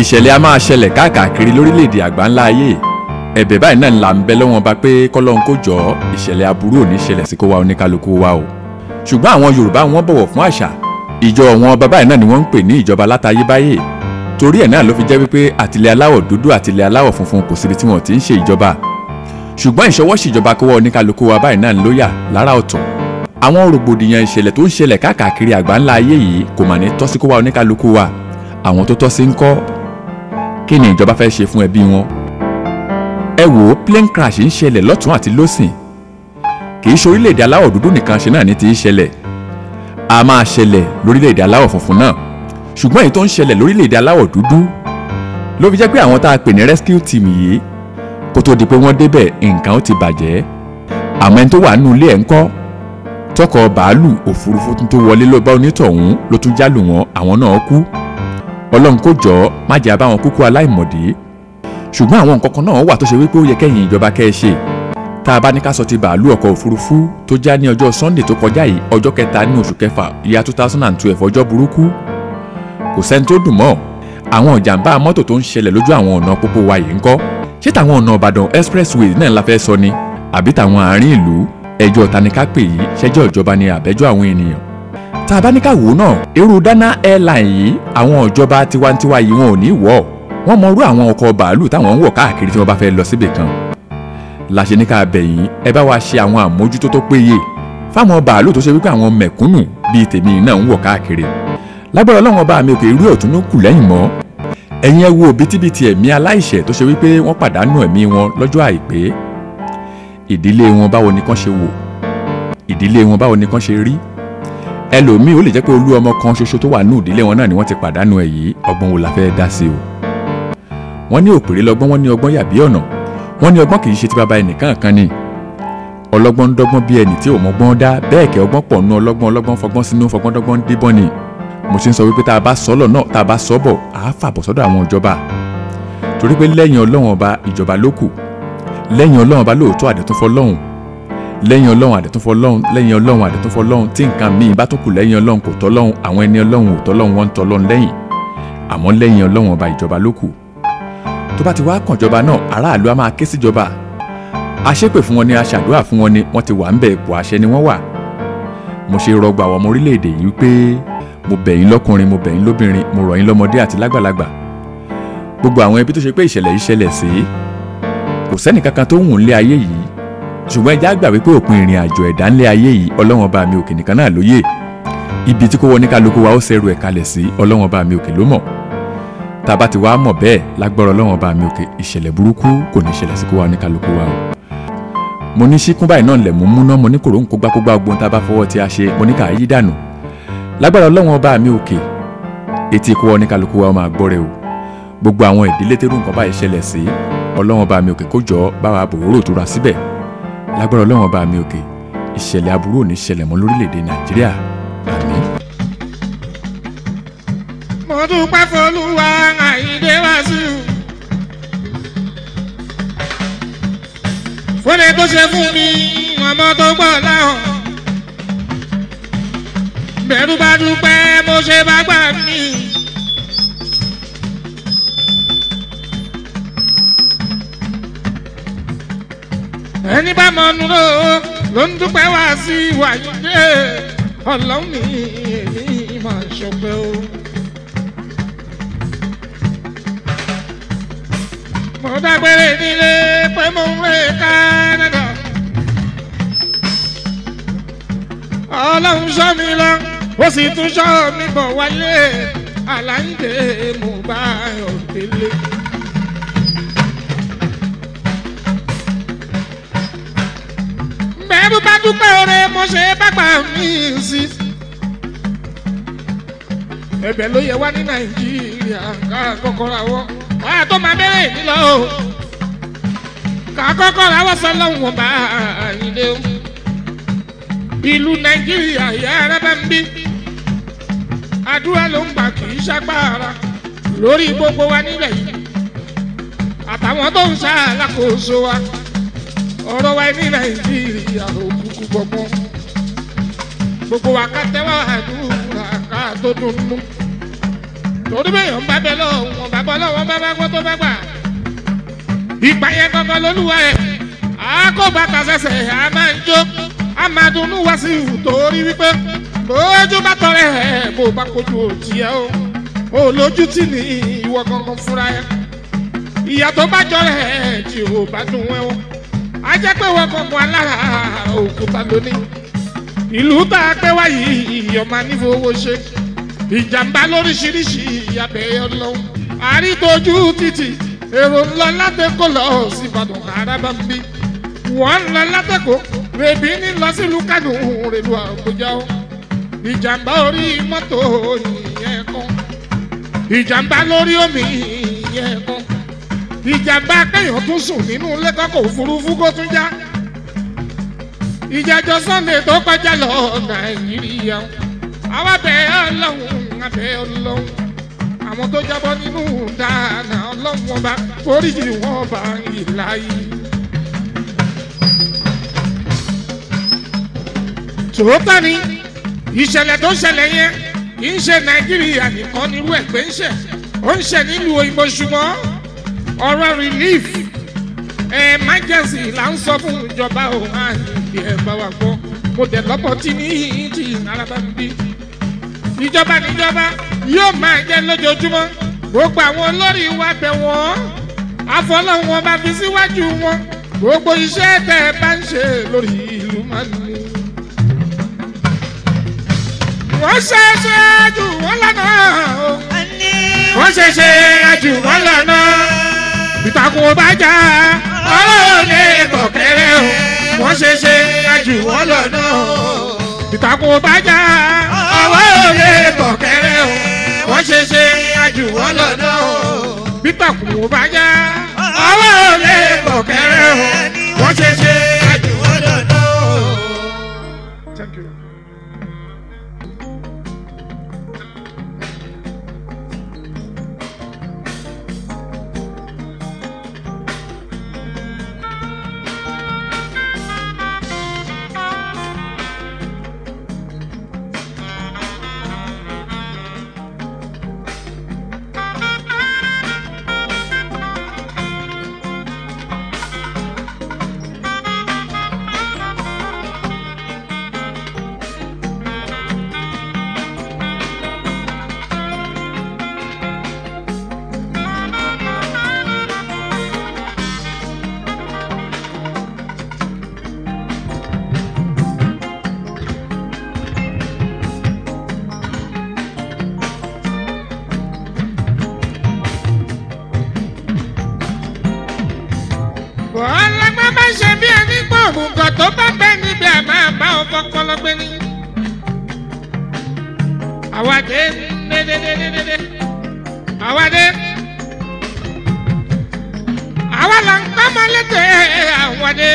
ìṣẹ̀lẹ̀ a máa ṣẹlẹ̀ káàkiri lórílẹ̀‐èdè àgbáńlá ayé ẹ̀bẹ̀ báyìí náà là ń bẹ lọ́wọ́n ba pé kọ́lọ́n kó jọ ìṣẹ̀lẹ̀ aburú ò ní ṣẹlẹ̀ sí kó wa oníkálukú wa o ṣùgbọ́n àwọn Yorùbá wọn bọ̀wọ̀ fún àṣà ìjọ wọn bàbá yìí náà ni wọ́n ń pè ní ìjọba látayébáyé torí ẹ̀ náà ló fi jẹ́ wípé àtìlẹ̀ aláwọ̀ dúdú àtìlẹ̀ aláwọ̀ funfun kò síbi tí wọ́n ti ń ṣe ìjọba ṣùgbọ́n ìṣọwọ́sí ìjọba kó wa oníkálukú wa báyìí náà ló yà lára ọ̀tọ̀ àwọn rògbòdìyàn ìṣẹ̀lẹ̀ tó ń ṣẹlẹ̀ káàkiri àgbáńlá ayé yìí kò mà ní tọ́ sí kó wa oníkálukú wa àwọn tó tọ́ sí ń kọ́ kí ni ìjọba fẹ́ ṣe fún ẹbí wọn. ẹ wò ó plane crash ń ṣẹlẹ̀ lọ́tún àti lọ́sìn kì í ṣe orílẹ̀-èdè aláwọ̀ dúdú nìkan ṣe náà ní ti í ṣẹlẹ̀ a máa ṣẹlẹ̀ lórílẹ̀-èdè aláwọ̀ funfun náà ṣùgbọ́n èyí tó ń ṣẹlẹ̀ lórílẹ̀-èdè aláwọ̀ dúdú ló fi jẹ́ pé àwọn tá a pè ní rescue team yìí kó tó di pé wọ́n débẹ̀ nǹkan ó ti bàjẹ́ àmọ́ ẹni tó wà nínú ilé ẹ̀ ń kọ́ tọkọ̀ bàálù òfurufú tó wọlé ló bá onítọ̀hún ló tún jálù wọn àwọn náà kú ọlọ́run kò jọ má jẹ́ àbáwọn kúkú aláìmọ̀dé ṣùgbọ́n àwọn nǹkan kan náà wà tó ṣe wípé ó yẹ kẹ́yìn ìjọba kẹ́ ẹ ṣe tá a bá ní ká sọ ti bàálù ọkọ̀ òfurufú tó já ní ọjọ́ sunday tó kọjá yìí ọjọ́ kẹta ní oṣù kẹfà ìyá two thousand and twelve ọjọ́ burúkú kò sẹ́ni tó dùn mọ́ àwọn ìjàmbá mọ́tò tó ń ṣẹlẹ̀ lójú àwọn ọ̀nà pópó wa yìí ń kọ́ ṣé tàwọn ọ̀nà ìbàdàn expressway náà la fẹ́ sọ ni àbí tàwọn àárín ìlú ẹjọ́ taníkápè yìí ṣẹjọ́ ìjọba ni àbẹ́jọ́ àwọn ènìyàn tá a bá ní ká wò ó náà irú Dana airline yìí àwọn ìjọba tiwantiwa yìí wọn ò ní wọ̀ wọ́n mọ irú àwọn ọkọ̀ bàálù táwọn ń wọ̀ káàkiri tí wọ́n bá fẹ́ lọ síbì kan láṣẹ ní ká bẹ̀ yín ẹ bá wa ṣe àwọn àmójútó tó péye fáwọn bàálù tó ṣe wípé àwọn mẹ̀kúnnù bíi tèmi náà ń wọ̀ káàkiri lágbára ọlọ́run ọba mi òkè irú ọ̀tún ló kù lẹ́yìn mọ́ ẹ̀yin ẹ wo bítíbitì ẹ̀mí aláìṣẹ̀ tó ṣe wípé wọ́n pàdánù ẹ̀mí wọn lọ́jọ́ àìpé ìdílé wọn báwo ni kán ṣe wò ìdílé wọn báwo ni kán ṣe rí ẹlòmíì ó lè jẹ́ pé olú ọmọ kan ṣoṣo tó wà ní ìdílé wọn náà ni wọ́n ti pàdánù ẹ̀ yìí ọgbọ́n wo la fẹ́ dá sí o wọ́n ní òpèrè lọ́gbọ́n wọ́n ní ọgbọ́n yàbí ọ̀nà wọ́n ní ọgbọ́n kì í ṣe ti bàbá ẹnìkan kan ni ọlọ́gbọ́n ń dọ́gbọ́n bí ẹni tí ò mọ́gbọ́n dá bẹ́ẹ̀ kẹ́ ọgbọ́n pọ̀ nú ọlọ́gbọ́n ọlọ́gbọ́n fọgbọ́n sínú fọgbọ́n dọ́gbọ́n débọ́n ni mo ti ń sọ wípé tá a bá sọ́lọ̀ náà tá a bá sọ́bọ̀ á fàbọ̀ sọ́dọ̀ àwọn ìjọba torí pé lẹ́yìn ọlọ́run ọba ìjọba ló kù lẹ́yìn ọlọ́run ọba lóòótọ́ àdẹ̀túnfọ́ lọ́hùn lẹ́yìn ọlọ́run àdẹ̀túnfọ́ lọ́hùn lẹ́yìn ọlọ́run àdẹ̀túnfọ́ lọ́hùn tí nǹkan míì bá tó kù lẹ́yìn ọlọ́run kò tọ́ lọ́hùn àwọn ẹni ọlọ́run ò tọ́ lọ́hùn wọ́n ń tọ́ lọ́hùn lẹ́yìn àmọ́ lẹ́yìn ọlọ́run ọba ìjọba ló kù tó bá ti wá kàn jọba náà aráàlú á máa ké síjọba aṣépè fún wọn ni aṣàdúrà fún wọn ni wọ́n ti wà ń bẹ̀ ipò àṣẹ ni wọ́n wà mo ṣe rọgbà àwọn ọmọ orílẹ̀-èdè yìí pé mo bẹ̀ yín lọ́kùnrin mo bẹ̀ yín lóbìnrin mo rọ̀ yín lọ́mọdé àti lágbàlagbà gbogbo àwọn ẹbí tó ṣe pé ìṣẹ̀lẹ̀ yìí ṣẹlẹ̀ sí kò sẹ́nì kankan tó wùn lé ayé yìí ṣùgbọ́n ẹja gbà wípé òpin ìrìn àjò ẹ̀dá ńlẹ̀ ayé yìí ọlọ́wọ́n bá mi òkè nìkan náà lóye ibi tí kò wọ ní kálukú wa ó ṣẹrù ẹ̀ kalẹ̀ sí ọlọ́wọ́n bá mi òkè ló mọ̀ tá a bá ti wá mọ̀ bẹ́ẹ̀ lágbára ọlọ́wọ́n bá mi òkè ìṣẹ̀lẹ̀ burúkú kò ní ṣẹlẹ̀ sí kó wa ní kálukú wa o mo ní síkún báyìí náà lẹ̀ mú múná mo ní kòró ń kógbá kógbá ogun tá a bá fọwọ́ tí a ṣe mo ní ká yí dànù lágbára ọlọ́wọ́n bá mi òkè etí kó wa ní kálukú wa máa gbọ́ rẹ o gbogbo àwọn ìdílé tẹ́rù nǹkan báyìí ṣẹlẹ̀ sí ọlọ́wọ́n bá mi òkè kó jọ báwa bòróró tó ra síbẹ̀ lágbára ọlọ́wọ́n bá mi òkè ìṣẹ̀lẹ̀ aburú ò ní ṣẹlẹ̀ mọ́ lórílẹ̀‐èdè nàìjíríà àmín. mo dúpẹ́ fọlúwa àyíndé wàásù. fúnni tó ṣe fún mi ọmọ tó gbọ́ láhàn. bẹ̀rù bá dúpẹ́ mo ṣe bá gbà mí. ẹni bá mọ nùrọ̀ ló ń dúpẹ́ wá sí wàyíndé ọlọ́run mi èmi máa ṣọpẹ́ o. mo dágbére nílé pé mo ń rè Canada. ọlọ́run ṣọ́ mi lọ ó sì tún ṣọ́ mi bọ̀ wálé aláǹdè mo bá yọ̀ délé. bẹ́ẹ̀rù bá dúpẹ́ oore mo ṣe bàgbà mí sí. ẹ̀bẹ̀ ló yẹ wá ní nàìjíríà ká kọ́kọ́ ra wọ́ wá tó máa bẹ̀rẹ̀ mi lọ o. ká kọ́kọ́ ra wọ́ sọ́lọ́hún wọn bá ilé o. ìlú nàìjíríà yà ara bá ń bí. àdúrà ló ń gbà kì í ṣàgbára lórí gbogbo wa nílẹ̀ yìí. àtàwọn tó ń ṣàlàkóso wa ọ̀rọ̀ wa ní nàìjíríà òkùnkùn gbọ̀ngbọ̀n gbogbo wa ká tẹ́wọ́ àdúrà ká tó dunnú torí bẹ́ẹ̀ ń bá bẹ lọ́wọ́ wọn bá bọ́ lọ́wọ́ bá bá gbọ́ tó bá gbà. ìgbà yẹn gangan lolúwa ẹ̀ àkóbá tasẹ̀sẹ̀ a máa ń jó a máa dunnú wá sí ìhù torí wípé bójú bá tọrẹ ẹ̀ bó bá kojú òtí ẹ o ò lójú tì ní ìwọ gangan fúnra ẹ ìyá tó bá jọrẹ ẹ tí ò bá dùn ẹ o a jẹ́ pé wọ́n gangan alára òkúta lónìí ìlú tá a pẹ́ wáyé ìyọ̀mà nífowó ṣe ìjàmbá lóríṣiríṣi ìyàbẹ̀ ọlọ́run àrítójú títì èrò ńlọ látẹ̀kọ́ lọ sí ìbàdàn àràbà ń bí wọ́n ń lọ látẹ̀kọ́ rèbí ní lọ sílùú kánò rèlú àbújá o ìjàmbá orí mọ́tò ìyẹn kan ìjàmbá lórí omi ìyẹn kan ìjàmbá kéèyàn tún sùn nínú lẹ́kọ̀ọ́ òfurufú kó tún já ìjàjọ sunday tó kọjá lọ nàìjíríà àwa bẹ ọlọ́run abẹ ọlọ́run àwọn tó jábọ́ nínú dáná ọlọ́run ọba foríjì wọn bá ìlà yìí. tòótọ́ ni ìṣẹ̀lẹ̀ tó ṣẹlẹ̀ yẹn kì í ṣe nàìjíríà nìkan nírú ẹ̀ pé ń ṣẹ̀ ó ń ṣẹ̀ nílùú òyìnbó ṣùgbọ́n ọ̀rọ̀ relief emergency là ń sọ fún ìjọba òun àyè ẹ̀ bá wa gbọ́ mo dẹ̀ lọ́pọ̀ tí ní ti araba ń bí. ìjọba níjọba yóò máa jẹ́ lójoojúmọ́ gbogbo àwọn olórí wa bẹ̀ wọ́n àfọlọ́wọn bá fi síwájú wọn gbogbo iṣẹ́ tẹ́ ẹ bá ń ṣe lórí ìlú máa ń ní. wọ́n ṣe é ṣe jù wọ́n lọ́nà o wọ́n ṣe é ṣe jù wọ́n lọ́nà ìtàkùn ọba jà ọlọ́run lè bọ̀ kẹ́rẹ́ o wọ́n ṣe ṣe àjù wọ́n lọ́nà o ìtàkùn ọba jà ọlọ́run lè bọ̀ kẹ́rẹ́ o wọ́n ṣe ṣe àjù wọ́n lọ́nà o ìtàkùn ọba jà ọlọ́run lè bọ̀ kẹ́rẹ́ o wọ́n ṣe ṣe àjù wọ́n lọ́nà o. Thank you. ọlọ́gbọ́n bá ṣe bí ẹni pọ̀ òmùgọ̀ tó bá bẹ́ níbi àmọ́ àbá ọkọ̀ pọlọgbẹ́ ni. àwàdé dédédédédé àwàdé àwa là ń kọ́ mọ́ lédè àwàdé.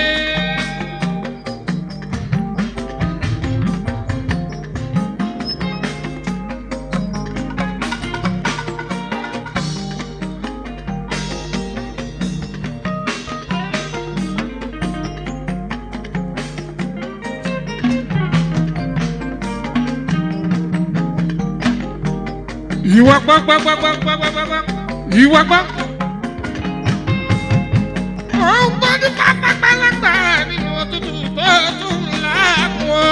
ìwọ gbọ́ gbọ́ gbọ́ gbọ́ gbọ́ gbọ́ gbọ́ gbọ́ ìwọ gbọ́. ó ń gbọ́ ní pápákpálágbá nínú òtútù tó tún láàmú.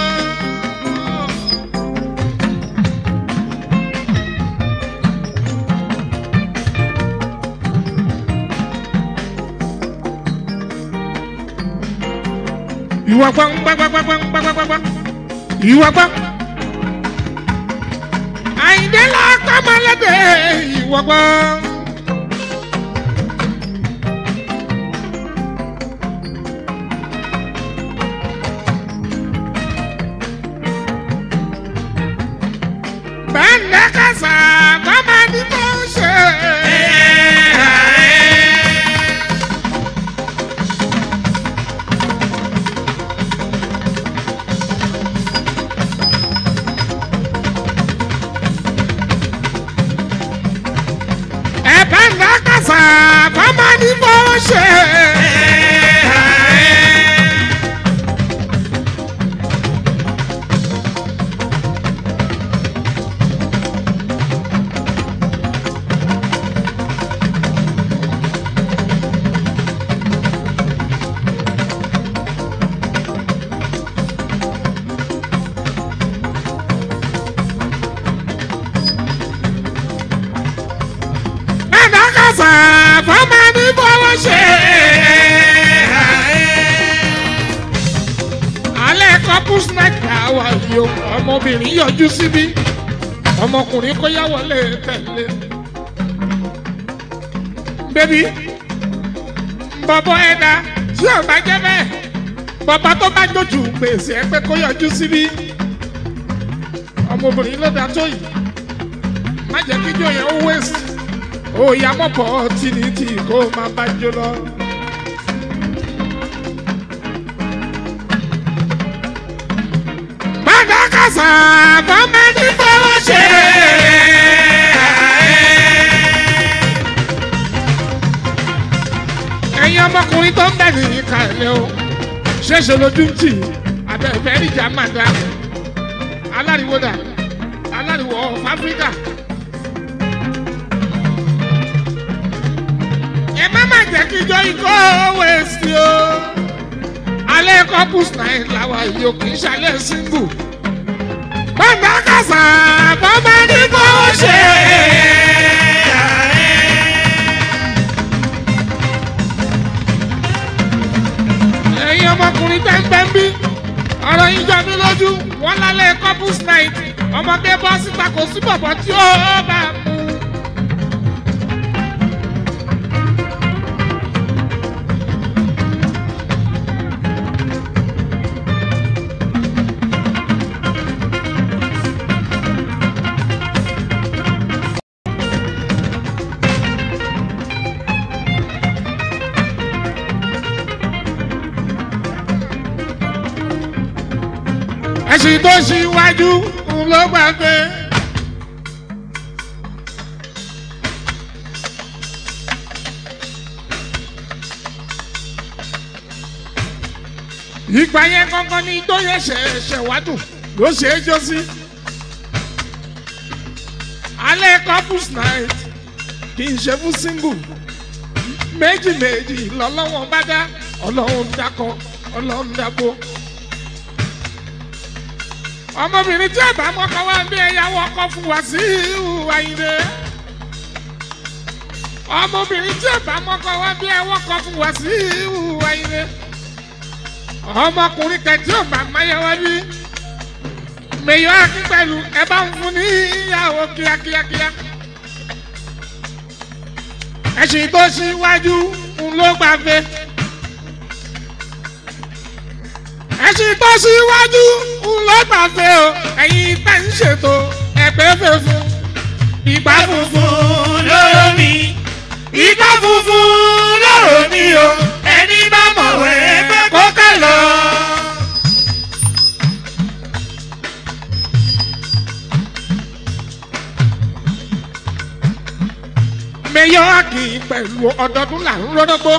ìwọ gbọ́ gbọ́ gbọ́ gbọ́ gbọ́ gbọ́ gbọ́ gbọ́ ìwọ gbọ́ àyìndé la kọ́mọlédè ìwọ̀gbọ́. bẹ́ẹ̀ni kásá kọ́mọ ní mo ṣe. ẹ̀bẹ̀ ńlá kásá kọ́mọ ní mo ṣe. àfọ́mọ́ ní fọwọ́ ṣe. alẹ́ couples night àwa yìí o ọmọbìnrin yọjú síbí ọmọkùnrin kó yá wọlé tẹ̀lé. bébí bọ́bọ́ ẹ̀dá tí ò bá jẹ́ bẹ́ẹ̀ bàbá tó bá jójú gbèsè ẹ pé kó yọjú síbí ọmọbìnrin ló dá tó yìí má jẹ́ kíjọ yẹn ó waste ó yá mọ́pọ̀ tìǹtì kó má bá jó lọ. bàbá kàṣà bàbá ní fọwọ́ ṣe. ẹ̀yin ọmọkùnrin tó ń bẹ̀ ní ìkàlẹ̀ o ṣẹ̀ṣẹ̀ lójú ń tì abẹ́fẹ́ níjà máa dá aláriwo dà aláriwo of Africa. ẹ má má jẹ́ kí ijó ikọ́ wẹ̀sì o alẹ́ couples night làwa yìí o kì í ṣalẹ̀ single. bàbá kàṣà bàbá ní kò ṣe. ẹ̀yin ọmọkùnrin tẹ́ńtẹ́ ń bí ọ̀rọ̀ yín jọ mí lójú wọ́n lálẹ́ couples night ọmọdé bọ́ síta kò sí bọ̀bọ̀ tí ó bá mú. ẹ̀sìn tó ṣíwájú ló gbàgbé. ìgbà yẹn kankan ní tó yẹ ṣẹ̀ṣẹ̀ wádùn ló ṣe é jó sí. alẹ́ couples night kì í ṣe fún single méjì méjì lọ́lọ́wọ́n bá dá ọlọ́run dákọ ọlọ́run dábò ọmọbìnrin tí ẹ̀bá mọ́kọ wá bí ẹ̀yàwó ọkọ fún wa sí ìhùwà ìdè. ọmọbìnrin tí ẹ̀bá mọ́kọ wá bí ẹ̀wọ́ ọkọ fún wa sí ìhùwà ìdè. ọmọkùnrin kẹtí ò máa máyẹwọ́ bí. mèyọ́ akín pẹ̀lú ẹ bá ń fún ní ìyàwó kíákíákíá. ẹ̀sìn tó ṣíwájú ń ló gbàgbé. ẹṣin tó síwájú ń lọ gbàgbé o ẹ̀yin tẹ̀ ń ṣètò ẹgbẹ́ funfun ìgbà funfun lóró mi ìgbà funfun lóró mi o ẹni bá mọ̀wé pé kó ká lọ. mẹyọ àkì pẹ̀lú ọdọọdún là ń rọ́dọ́gbó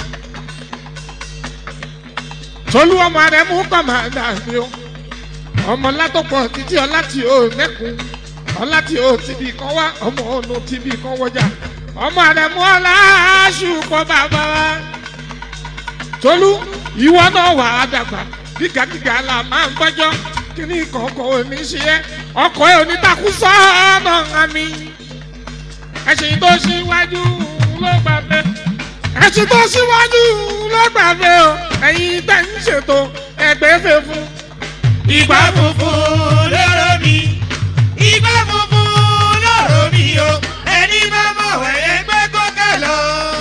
tolú ọmọ rẹ mú kọ́mọ̀dà ni o ọmọ látọ̀pọ̀ títí ọlá tí o mẹ́kun ọlá tí o tìbí kan wá ọmọ ònú tìbí kan wọjà ọmọ rẹ mú ọlá ṣùkọ́ bàbá wa tolú ìwọ náà wà á dàgbà gígàgígà là máa ń gbọ́jọ́ kíní kọ̀ọ̀kan ò ní ṣe é ọkọ̀ ẹ̀ ò ní takú sọ́ọ̀nà àmì ẹ̀sìn tó ṣíwájú ló gbàgbé ẹ̀sìn tó ṣíwájú ló gbàgbé o ẹ̀yin tẹ̀ ń ṣètò ẹgbẹ́ fẹ́ fún. Ìgbà funfun lóró mi, ìgbà funfun lóró mi o, ẹni bá mọ̀ wẹ̀yẹ pé kó ká lọ.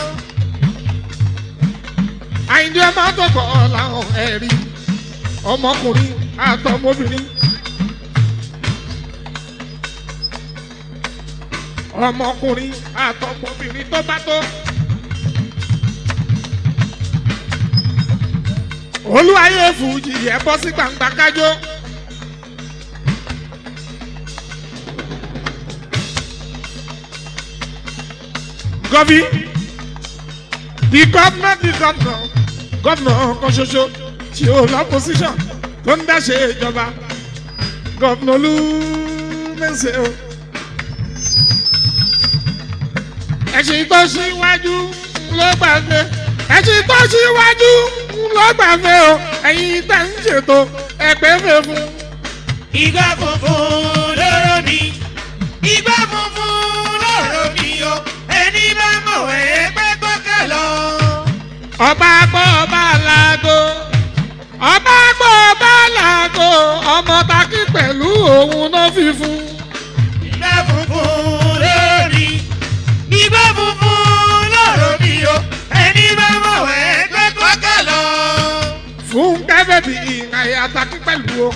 àyìndé máa tọkọ làwọn ẹ̀rí ọmọkùnrin àtọmọbìnrin. ọmọkùnrin àtọmọbìnrin tó bá tó. olúwayé fújì yẹ bọ́ sí gbangba kájọ. gọ́bí the governor the governor governor kan ṣoṣo tí ó lọ́pọ̀síṣàn tó ń dáṣe ìjọba governor olúmẹ̀sẹ̀ o. ẹ̀sìn tó ṣíwájú ló gbàgbé ẹ̀sìn tó ṣíwájú ló gbàgbé o ẹ̀yin tẹ̀ ń ṣètò ẹgbẹ́ fẹ́ fún. Ìgbà funfun lóró mi, ìgbà funfun lóró mi o, ẹni bá mọ̀ wẹ̀yẹ pé ọba gbọ́ ọba làgò ọba gbọ́ ọba làgò ọmọ takí pẹ̀lú òun náà fi fún. ìgbà funfun lórí ìgbà funfun lọ́rọ̀ mi o ẹni bá mọ̀ wẹ́ gbé kọ́kọ́ lọ. fún kẹ́fẹ́ bí àyà takí pẹ̀lú o.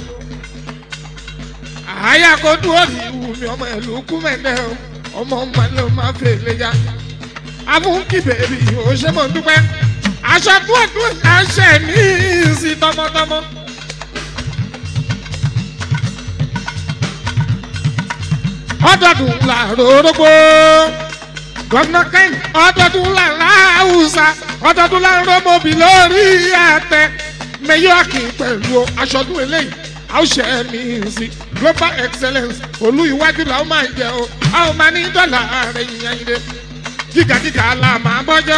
àyà kò dúró ní ìwù mi ọmọ ìlú kú mẹ́lẹ́ o ọmọ ọmọ ló máa fẹ́ lé ya. afúnkì bèbí o ṣe mọ̀ dúpẹ́ aṣọ dúọ̀dúọ̀ aṣẹ mi sí tọmọtọmọ. ọdọọdún là ròrógbó gọ́nà kẹ́hìn ọdọọdún là láwùsà ọdọọdún là rọ́mọbì lórí àtẹ mẹyọ́ọ̀kì pẹ̀lú aṣọdún eléyìí àwòṣe mi sí global excellence olú iwájú làwọn máa jẹ o àwọn máa ní dọ́là rẹ̀ yìnyín yìí gígàgígà la máa bọ́jọ́.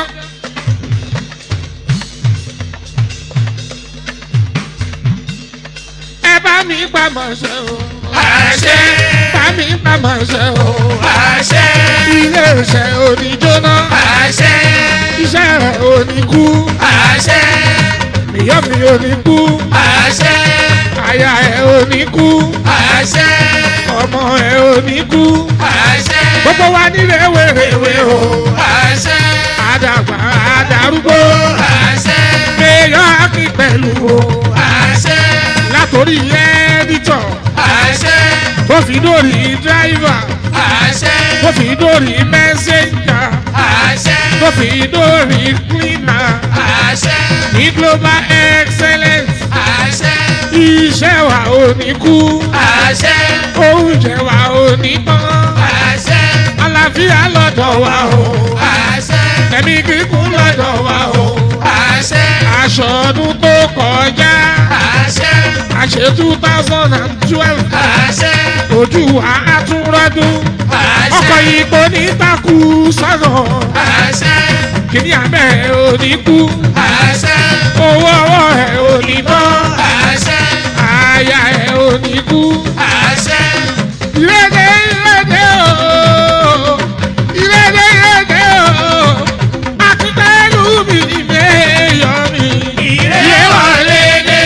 ẹ bá mi pa mọ̀ ṣe o. àṣẹ bá mi pa mọ̀ ṣe o. àṣẹ ilé iṣẹ́ oníjóná. àṣẹ iṣẹ́ rẹ̀ oníkú. àṣẹ ìyá mi oníkú. àṣẹ aya ẹ̀ oníkú. àṣẹ ọmọ ẹ̀ oníkú. àṣẹ gbogbo wa nílé wèrèwé o. àṣẹ àdàgbà àdàrúgbó. àṣẹ mẹ́yọ́ kí pẹ̀lú o. àṣẹ látòrí ẹ́dítọ̀. àṣẹ tó fi dórí dráìvà. àṣẹ tó fi dórí mẹ́sẹ̀njà. àṣẹ tó fi dórí klínà. àṣẹ ní global excellence. àṣẹ iṣẹ́ wa ò ní kú. àṣẹ oúnjẹ wa ò ní tán. àṣẹ àlàáfíà lọ́dọ̀ wa o. àṣẹ ẹ̀mí kíkún lọ́dọ̀ wa o. àṣẹ aṣọ ọdún tó kọjá. àṣẹ àṣẹ two thousand and twelve. àṣẹ ojú wa á tún rọ́dún. àṣẹ ọkọ̀ yìí kò ní takú sọ́nà. àṣẹ kìnìún àmẹ́ ò ní kú. àṣẹ owó ọwọ́ ẹ̀ ò ní tán. àṣẹ àyà ẹ̀ ò ní kú. àṣẹ ìrẹ́dẹ̀ ìrẹ́dẹ̀ o. ìrẹ́dẹ̀ ìrẹ́dẹ̀ o. akíkẹ́lù mi mẹ́yọ̀ mi. ìrẹ́ wọlé dé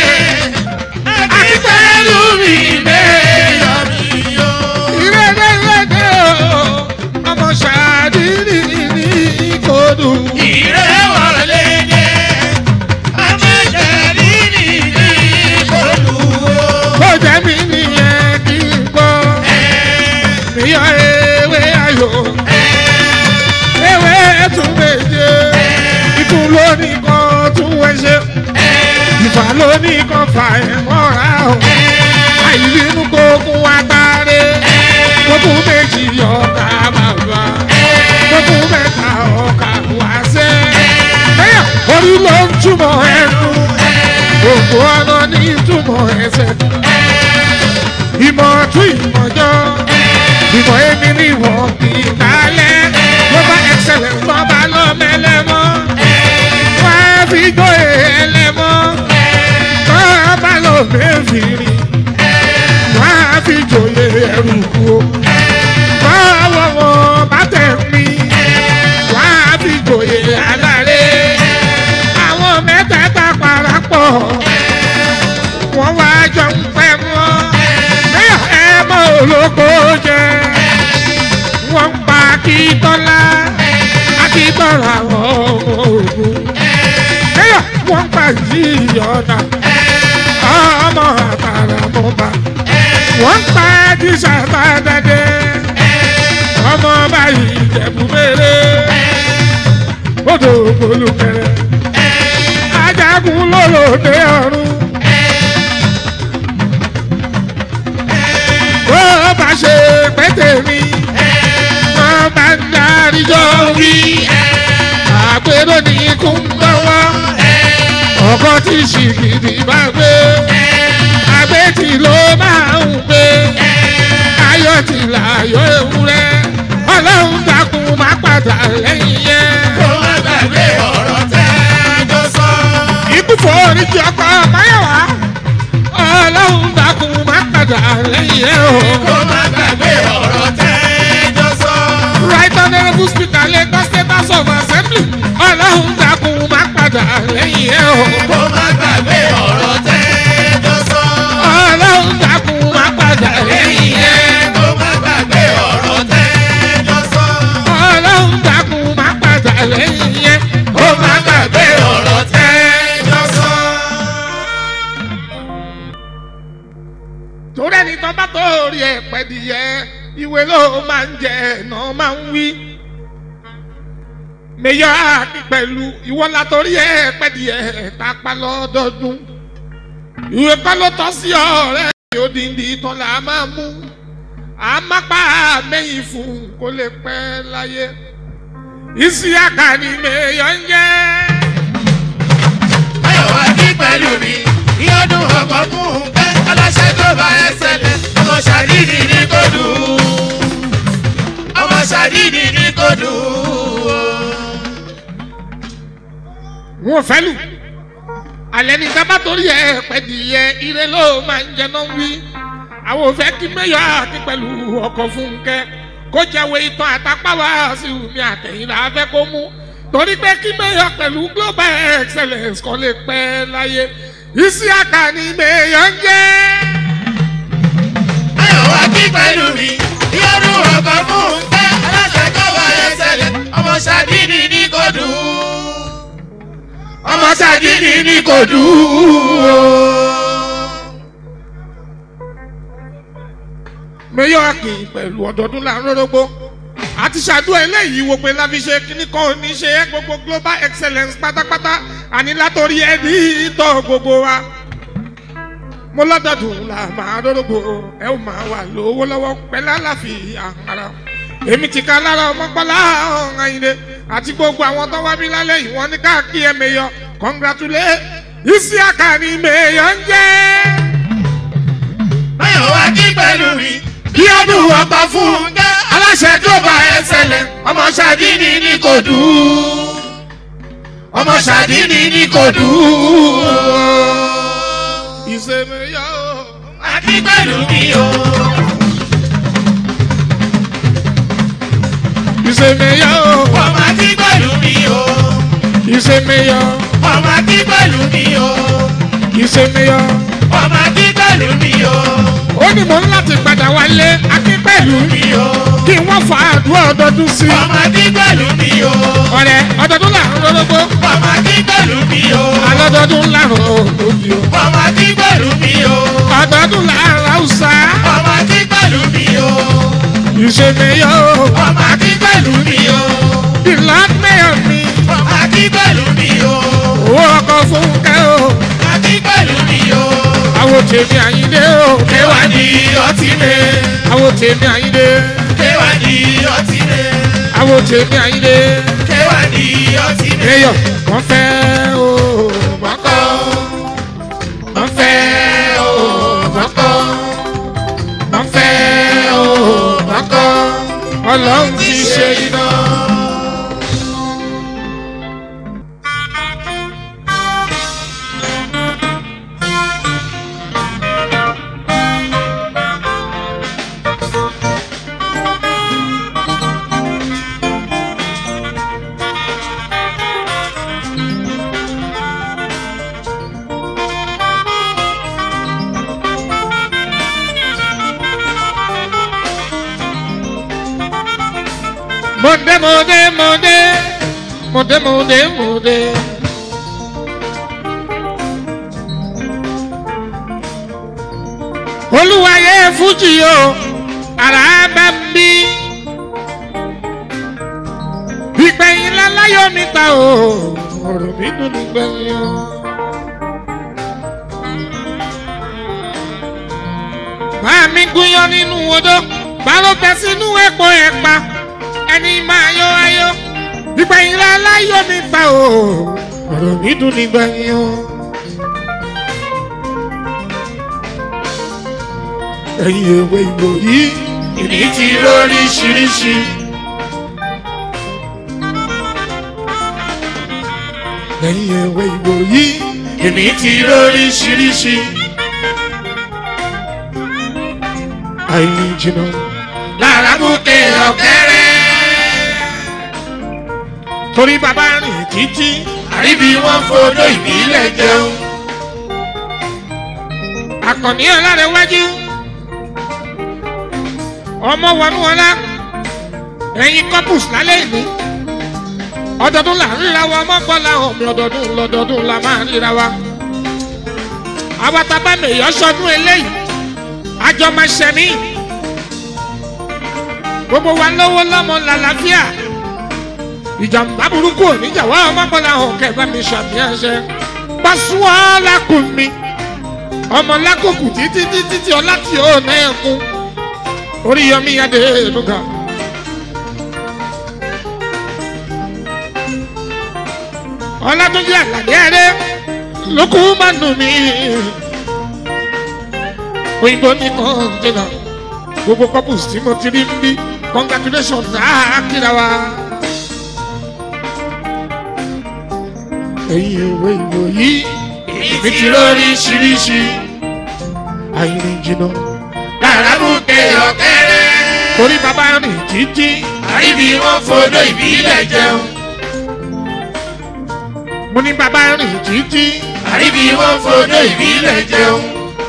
akíkẹ́lù mi mẹ́yọ̀ mi yó. ìrẹ́dẹ̀ ìrẹ́dẹ̀ o. ọmọ ṣáàdìrì ní ìkọdù. ìrẹ́ wọlé dé amájẹ̀rí ni ní olùwò. kó jẹ́ mi nìyẹn kí n gbọ́. ìyá ewé ayò. ewé tún méje. ikú lónìí kan tún wẹ́ṣẹ́. ìfà lónìí kan fà ẹ̀ mọ́ra o. àìbínú kókún atare. kókún méjì ọ̀tá bàbá. kókún mẹ́ta ọ̀kà wáṣẹ́. bẹ́ẹ̀ orí ló ń túmọ̀ ẹnu. gbogbo ọ̀nà ní túmọ̀ ẹsẹ̀. ìmọ̀ tún ìmọ̀jọ́. ìmọ̀ èmi ni wọ́n kì í dálẹ̀. global excellence lọ́ba lọ́mẹlẹ́mọ́. wọ́n á fi jó ẹlẹ́mọ́. lọ́ba lọ́mẹ́fìrì. wọ́n á fi jòyè ẹrù kú. báwo wọn bá tẹ̀ mí. wọ́n á fi jòyè aláré. àwọn mẹ́tẹ̀ẹ̀ta parapọ̀. wọ́n wá jọ ń pẹ́ mọ́. bẹ́ẹ̀ ẹ mọ́ olóko jẹ. wọ́n ń pa akíntọ́lá. akíntọ́lá àwọn ọmọ ogun. bẹ́ẹ̀ wọ́n ń pa yíyọ̀dà. ọmọ àtàràmọ́ba. wọ́n ń pa jíṣà bàdàdé. ọmọ báyìí ìjẹ̀bú mèrè. odò olùkẹrẹ. ajagun lólòdì ọ̀run. bó bá ṣe pété mi wọ́n bá ń darí jọ wí àpérò ní kún lọ́wọ́ ọkọ tí ṣìgìdì bá gbé àgbẹ̀tì ló máa ń gbé ayọ̀ tí láyọ̀ ewúrẹ́ ọlọ́run dákun má padà lẹ́yìn yẹn. kó má gbàgbé ọ̀rọ̀ tẹ́ jọ sọ. ikú foríjì ọkọ máyọ̀wá ọlọ́run dákun má padà lẹ́yìn yẹn o. kó má gbàgbé ọ̀rọ̀ tẹ́ jọ sọ. right honourable speaker lagos state house of assembly ọlọ́run dákun má padà padà lẹ́yìn ẹ̀ o. kó má gbàgbé ọ̀rọ̀ tẹ́jọ́ sọ. ọlọ́run dákun má padà lẹ́yìn ẹ̀. kó má gbàgbé ọ̀rọ̀ tẹ́jọ́ sọ. ọlọ́run dákun má padà lẹ́yìn ẹ̀. kó má gbàgbé ọ̀rọ̀ tẹ́jọ́ sọ. torí ẹni tó bá tó rí ẹ pẹ́dìyẹ ìwé ló máa ń jẹ ẹ̀nà máa ń wí. mẹyọ àkí pẹ̀lú ìwọ la torí ẹ pẹ́dìyẹ tápá lọ́dọọdún. ìwé kọ́ ló tọ́ sí ọ̀rẹ́ yóò díndín ìtàn là á máa mú. àmápá mẹ́yìn fún kó lè pẹ́ láyé. ìsíyàkà ni mẹyọ ń jẹ́. Ayọ̀ wá ní pẹ̀lú mi, ìyọ́dún ọkọ̀ fún un pẹ́. Aláṣẹ tó bá ẹsẹ̀ lẹ̀, ọmọ ṣàdídì ní kò dùn. Ọmọ ṣàdídì ní kò dùn. wọn ò fẹ́ lù alẹ́ ní sábà torí ẹ pẹ̀dìyẹ ire ló máa ń jẹná wí àwọn ò fẹ́ kí mẹ́yọ̀ àti pẹ̀lú ọkọ̀ fúnkẹ́ kó jẹ́wé ìtàn àtàpáwá sí omi àtẹ̀yìnlá fẹ́ kó mú torí pé kí mẹ́yọ̀ pẹ̀lú global excellence kan lè pẹ́ láyé isi àkànní mẹ́yọ̀ ń jẹ́. Ayọ̀ wá ní pẹ̀lú mi, ìyọ́dún ọkọ̀ fún un pẹ́. Aláṣẹ tó bá ẹsẹ̀ lẹ̀, ọmọ ṣàdídì ní kò dùn. Ọmọ ṣàdídì ní kò dùn. mẹ́yọ̀ àkìn pẹ̀lú ọ̀dọ́dún là ń rọ́rọ́gbó àti ṣàdúrà eléyìí wo pé láfi ṣe kíní kan ò ní ṣe é gbogbo global excellence pátápátá àní látòrí ẹni ìtọ́ gbogbo wa mo lọ́dọọdún là máa rọ́rọ́gbó ẹ ó máa wà lówó lọ́wọ́ pẹ̀lú àlàáfíà ara èmi ti ka lára ọmọkọ́lá ọ̀hún ayinde àti gbogbo àwọn tó wá bí lálẹ́ yìí wọ́n ní káàkiri ẹ̀ mẹ́yọ congratulate isiaka ni mẹ́yọ ń jẹ́. Ayọ̀ wá ní pẹ̀lú mi, bí ọdún ọgbà fún un gẹ́. Aláṣẹ tó bá ẹsẹ̀ lẹ̀, ọmọ ṣàdídì ní kò dùn. Ọmọ ṣàdídì ní kò dùn. ìṣèmẹ́yọ. Àti pẹ̀lú mi o. ìṣèmẹ́yọ. Ọmọ àti pẹ̀lú mi o. ìṣèmẹ́yọ. Ọmọ àti pẹ̀lú mi o. ìṣèmẹ́yọ. Ọmọ àti pẹ̀lú mi o. ó ní mò ń láti padà wálé akínpẹ̀lú Mi o. kí wọ́n fa àdúrà ọdọọdún sí i. Ọmọ àti pẹ̀lú mi o. ọ̀rẹ́ ọdọọdún là ń rọ́lọ́gbó Ọmọ àti pẹ̀lú mi o. alọ́dọọdún là ń rọ́lọ́gbó Ọmọ àti pẹ̀lú mi o. ọdọọdún là ń ráùsà Ọmọ àti pẹ̀lú mi o. ìṣèmẹ́yọ. Ọmọ àti pẹ̀lú mi o. ìlànà mi Ọmọ àti pẹ̀lú mi o. owó ọkọ̀ fúnkẹ́ o Àti pẹ̀lú mi o. àwọn tèmi àyíndé o Kéwà ní ọtí mi. àwọn tèmi àyíndé Kéwà ní ọtí mi. àwọn tèmi àyíndé Kéwà ní ọtí mi. mẹ́yọ̀ wọ́n fẹ́ o wọ́n kọ́ wọ́n fẹ́ o wọ́n kọ́ wọ́n fẹ́ o wọ́n kọ́ ọlọ́run ti ṣe iná. Mọ̀dé mọ̀dé mọ̀dé mọ̀dé mọ̀dé mọ̀dé. Olúwayé Fújì o, àrà bá ń bí. Ìgbẹ̀yìn láláyọ̀ mi ta o, ọ̀rọ̀ mi dùn nígbẹ̀yìn o. Bá mi gúnyán nínú odó, bá ló bẹ sínú epo ẹ̀pà ẹni máa yọ ayọ̀ ìgbẹ̀yìn láláyọ̀ mi ta o ọ̀rọ̀ mi dùn nígbẹ̀yìn o. ẹ̀yin ewé ìgbò yìí Ìní ti lóríṣiríṣi. ẹ̀yin ewé ìgbò yìí Ìní ti lóríṣiríṣi. àìní jìnnà Lára bùkẹ́ ọ̀kẹ́rẹ́. torí bàbá rìn títí àríbi wọn fọdọ ìbílẹ̀ jẹun. àkànní ọlárẹ̀wájú ọmọ wọnú ọlá ẹ̀yin couples lálẹ́ ìní ọdọọdún là ń ríra wa ọmọ bọ́lá ọmọ ọdọọdún lọdọọdún la máa ń ríra wa àwa tá a bá mèyọ́ sọdún eléyìí àjọ máa ṣẹ̀mí gbogbo wa lówó lọ́mọ làlàáfíà ìjàmbá burúkú oníjàwá ọmọ bọ́lá ọ̀hún kẹfà mi ṣàmìyàn ṣe pàṣíwọ́ lákùn mi ọmọ lákòókù títí títí tí ọlá tí ó ná ẹkún orí yọmí adé nuga. ọlátúnjì àlàdé ẹrẹ lókù máa nù mí òyìnbó ní kọ́ńtínà gbogbo couples tí mo ti rí ń bí congratulations náà kíra wa. ẹ̀yin ìwé ìwòyí èmi ti lóríṣiríṣi àìrìn jìnnà làràbùkẹ ọ̀kẹ́rẹ́. torí bàbá rìn títí àríbi wọn fọdọ ìbílẹ̀ jẹun. mo ní bàbá rìn títí àríbi wọn fọdọ ìbílẹ̀ jẹun.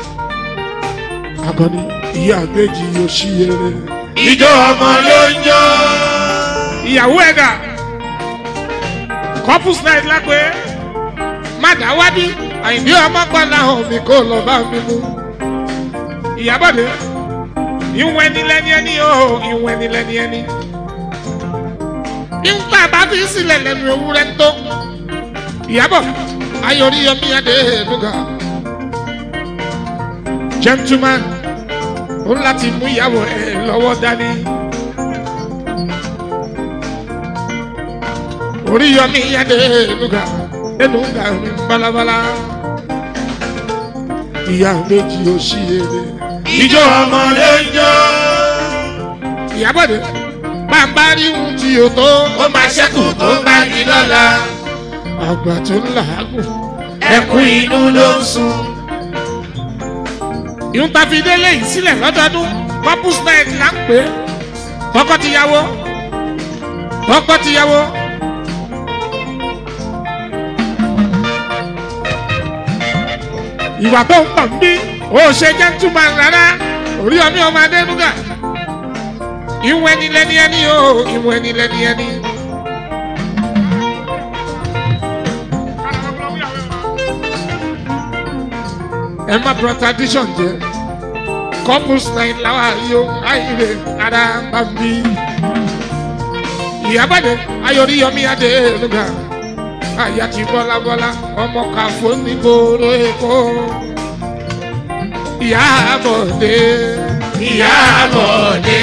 akọni ìyá àgbèjì yóò ṣí eré. ìjọ ọmọ ló ń jó. ìyàwó ẹ̀dà couples night lápẹ́ má dá wá bí àyìnbí ọmọ pàlà hàn mí kó lọ bá mi mú. ìyábọ̀dé ìwọ̀n ẹni lẹ́ni ẹni o ìwọ̀n ẹni lẹ́ni ẹni. nígbà bá fi sílẹ̀ lẹ́nu ewúrẹ́ tó ìyábọ̀ ayọ̀rí yọmí adé nuga gentleman ó láti mú ìyàwó ẹ lọ́wọ́ dání. orí yọmí adé nuga ẹnu ga mi balabala ìyá méjì ó ṣí eré. ìjọ ọmọ ló ń jó. ìyábọ̀dé bàbá rí ohun tí o tó ó máa ṣẹ́kù tó bá di lọ́la. àgbà tó ń làágùn. ẹkún inú ló ń sun. ìhun ta fi délé yìí sílẹ̀ lọ́dọọdún couples night là ń pè é tọkọ-tìyàwó tọkọ-tìyàwó. ìwà tó ń pọ̀ ń bí ó ṣe gentleman rárá orí ọmí ọmọ adénúgà ìwọ ẹni lẹni ẹni o ìwọ ẹni lẹni ẹni. ẹ má bọ tradition jẹ couples night làwọn àyò àyè ara bá mi. ìyábàdé ayọ̀ríyọmí adénúgà àyà ti bọ́lá bọ́lá ọmọ kàfó nígboro èkó. ìyábọ̀dé ìyábọ̀dé.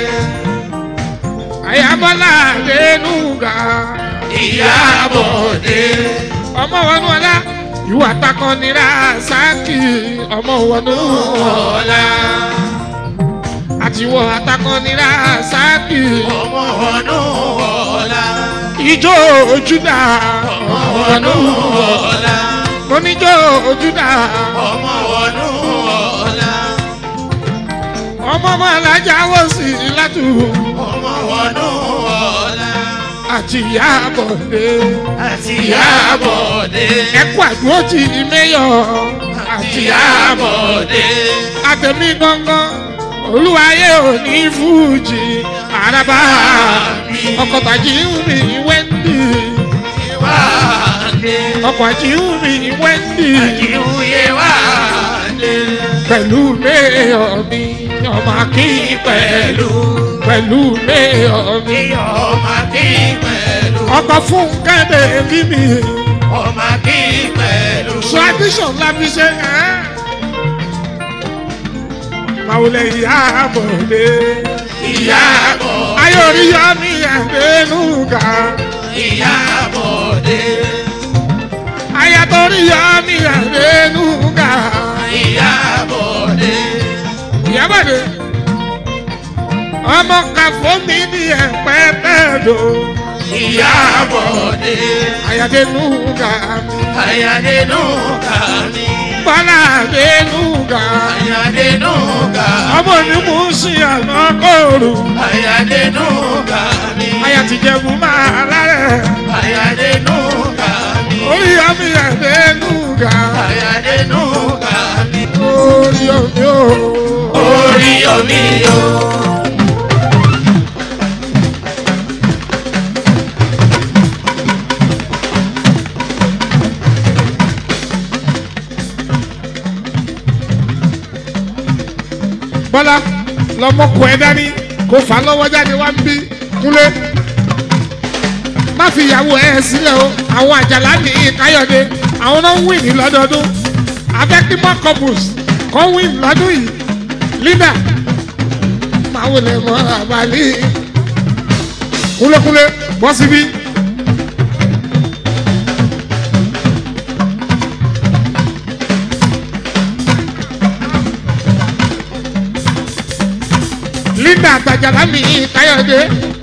àyàbọ́lá adénúgà ìyábọ̀dé. ọmọ wọnú ọlá ìwà takọnira sáàkì ọmọ wọnú ọ̀la. àti wọ atakọnira sáàkì ọmọ ọdún ọ̀la. ìjó ojúdà ọmọ ọdún ọ̀la. oníjó ojúdà ọmọ ọdún ọ̀la. ọmọ ọmọ alájà wọ sí látù ọmọ ọdún ọ̀la. àti ìyábọ̀dé àti ìyábọ̀dé. ẹkú àdúró ti mẹ́yọ̀ àti àti ìyábọ̀dé. àtẹ̀mí gangan olúwayé òní fújì àràbà ọkọ̀ tàjí ń rìn wẹ́ndì ìwádé. ọkọ̀ àjí ń rìn wẹ́ndì àjíwúyé wádé. pẹ̀lú mẹ́yọ̀ mi ọmọ akín pẹ̀lú pẹ̀lú mẹ́yọ̀ mi ọmọ kí pẹ̀lú. ọkọ̀ fún kẹ́lẹ́ bí mi ọmọ kí pẹ̀lú. tradition la fi ṣe ẹ́ màwùlẹ̀ ìyá àbọ̀dé ìyábọ̀. ayọ̀ríyá mi àdénúgà ìyábọ̀dé. ayatoríyá mi àdénúgà ìyábọ̀dé. ìyábọ̀dé ọmọ kàfọ́ mi ní ẹ̀pẹ́ bẹ́ẹ̀dọ̀ ìyábọ̀dé. ayadénúgà mi àyàdénú kàmí. bọ́lá àdénúgà àyàdénú kàmí. ọmọ mi mú sí àná kóòrù àyàdénú kàmí. ayatìjẹ̀bù máa lárẹ̀ àyàdénú kàmí. orí omi àdénúgà àyàdénúgà mi. orí omi o. orí omi o. bọ́lá lọ́mọkùn ẹ̀ dání kó fà á lọ́wọ́ jáde wá ń bí kúnlé má fi ìyàwó ẹ̀ sílẹ̀ o àwọn àjàlá ní káyọ̀dé àwọn náà ń win ní lọ́dọọdún abẹ́kímọ́ couples kọ́ win lọ́dún yìí linda máa wọlé mọ́ àbálí kúnlékúnlé bọ́ síbí. linda àtàjàlá mi káyọ̀dé.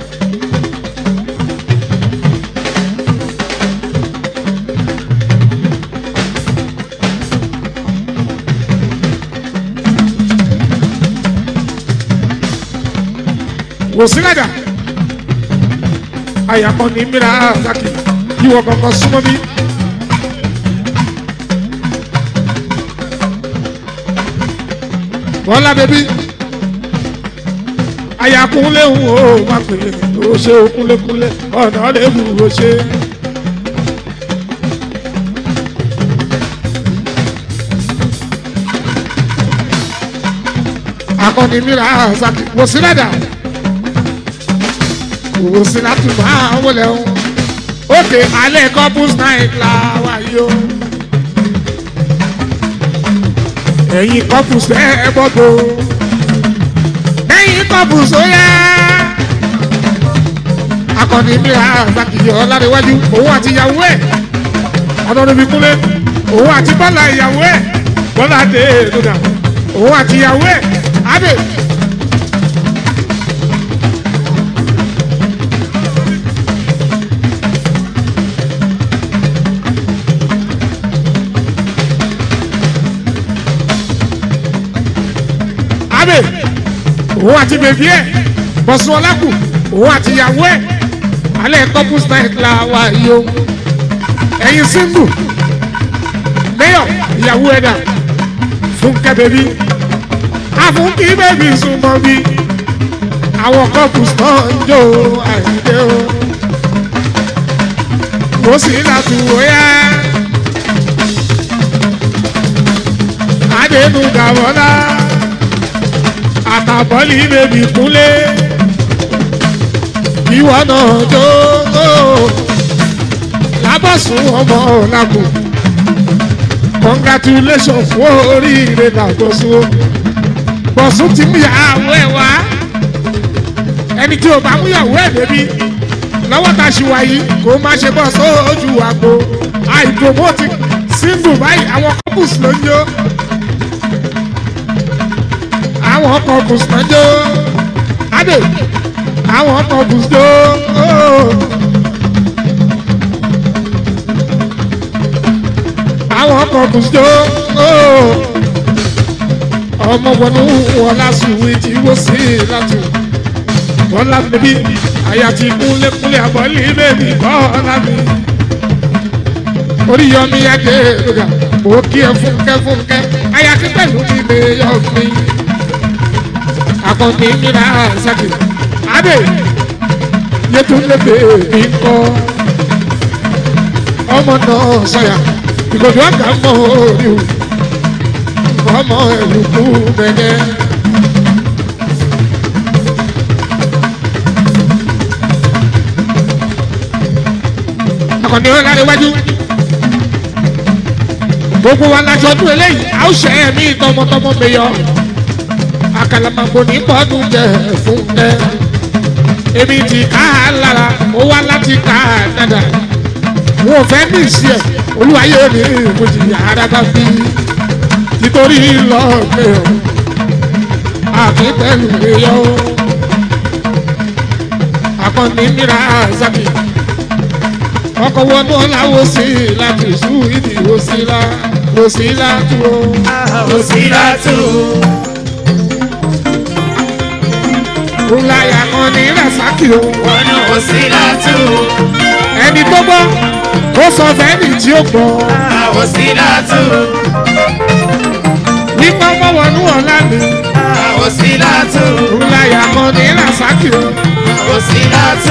wòsílẹ̀dà àyàkọ́ ní mìíràn àtàkì yíwọ kankan súnmọ́ bí. bọ́lá bẹ́bí àyàkúnlé ń wò ó má pè é ó ṣe kúnlékúnlé ọ̀nà lébù ó ṣe. akọni mìíràn àtàkì wòsílẹ̀dà kò sí láti máa wọlé o. òkè alẹ́ couples night la wà yìí o. ẹ̀yin couples ẹ ẹ bọ́dọ̀. ẹ̀yin couples ó yá. akọni mìíràn àgbàkìyọ ọlárẹ̀wájú òun àti ìyàwó ẹ̀ ọ̀dọ́dọ́bí kúnlẹ̀ òun àti bọ́lá ìyàwó ẹ̀ bọ́lá dé lónà òun àti ìyàwó ẹ̀ abẹ́. abe òun àti bèbí ẹ bọ̀sùn ọlákù òun àti ìyàwó ẹ alẹ́ couples night la wà yìí o ẹ̀yin single mayor ìyàwó ẹ dà fúnkẹ́ bèbí àfúnkì bèbí súnmọ́ bí àwọn couples náà ń jó àìdè o mo sì láti wòyá adẹnu gàwọ́lá àtàbọ̀lì bèbí kúnlé ìwọ náà jó lábọ̀sùn ọmọ ọ̀làkùn congratulation fún oríire dàgbọ́sùn bọ̀sùn ti mú ìyàwó ẹ̀ wá ẹni tí o bá mú ìyàwó ẹ̀ débi lọ́wọ́ ta ṣì wáyé kó má ṣe bọ́ sójú àgbo àìpromote single báyìí àwọn couples ló ń jó àwọn ọkọ̀ bùsùnjó adé àwọn ọkọ̀ bùsùnjó àwọn ọkọ̀ bùsùnjó ọmọ wọnú wọn lásùwé tí wọ́n sí láti wọ́n láti bí àyà ti kúnlékúnlé àbọ̀lì bèbí bọ́ọ̀lá mi orí yọmi adé lóga mo kí ẹ fúnkẹ́ fúnkẹ́ àyà kí pẹ̀lú mi lè yọ mi akọni nira saki abe yetunlebe mi kọ ọmọ náà sọyà ìgòdò àgbà mọ orí o ọmọ ẹlùkù bẹ̀rẹ̀. akọni wọn lára iwájú gbogbo wa lájọ ọdún eléyìí a ó ṣe ẹ̀mí tọmọtọmọ mẹyọ àkàlàmàgbò ní bọ́ọ̀dún jẹ fún ẹ. èmi ti ká a lára ó wá láti ká a dada. wọn ò fẹ́ ní ìsí ẹ̀ olúwayé ní ìbòjì àràbà bí nítorí lọ́ọ̀gbẹ́ ọ̀ àti pẹ̀lú ìyọ́ akọni mìíràn zaki ọkọ̀ wọnú ọ̀làwọ̀ sí láti sùn ìdí òsínlá òsínlá tó. òsínlá tó. Olaya kan ní Rasaki o. Wọnú òsínlá tó. ẹni tó gbọ́ ó sọ fẹ́ẹ́nì tí ó gbọ́ Àwòsílátù, nípa mọ́wọ́nú ọ̀la mi àwòsílátù, ńláyà kan ní rasaki o àwòsílátù,